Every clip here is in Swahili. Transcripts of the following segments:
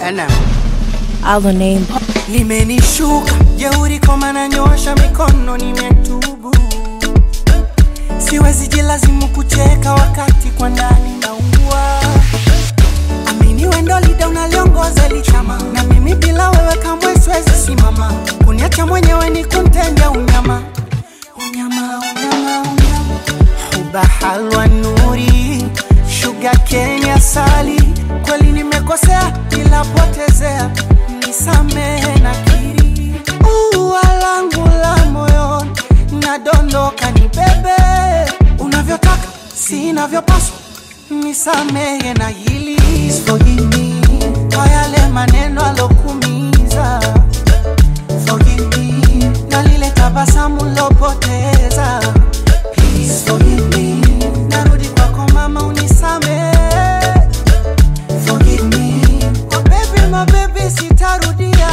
Ena. Our name. limenishuka jeuri koma nanyoosha mikono nimetubu siwezi jilazimu kucheka wakati kwa ndani naungua amini wendo lida unaliongoza lichama na mimi bila wewe kamwe siwezi simama kuniacha mwenyewe ni kuntenda unyama unyama unyama unyama huba halwa nuri shuga kenya sali kweli nimekosea ila potezea nisamehe na kiri ua langu la moyoni nadondoka ni bebe unavyotaka sinavyopaswa nisamehe na hili Forgive me kwa yale maneno alokumiza Forgive me na lile tabasamu lopoteza Please forgive me narudi kwako mama unisamehe Forgive me oh baby my baby sitarudia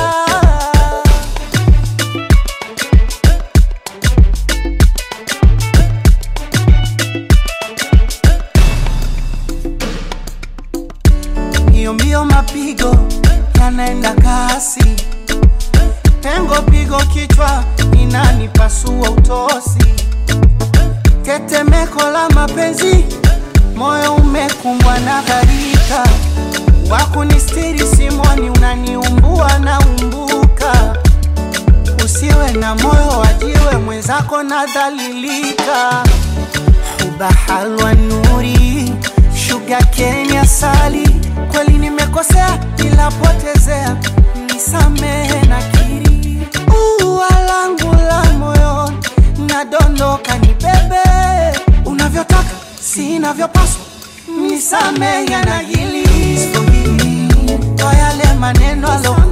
hiyo mbio mapigo yanaenda kasi pengo pigo kichwa inanipasua utosi tetemeko la mapenzi moyo umekumbwa na gharika wakunistiri simoni unaniumbua na umbuka usiwe na moyo wajiwe mwenzako nadhalilika huba halwa nuri shuga kenya sali kweli nimekosea ila potezea nisamehe na kiri ua langu la moyoni nadondoka ni bebe unavyotaka sinavyopaswa nisamehe na hili kwa yale maneno alo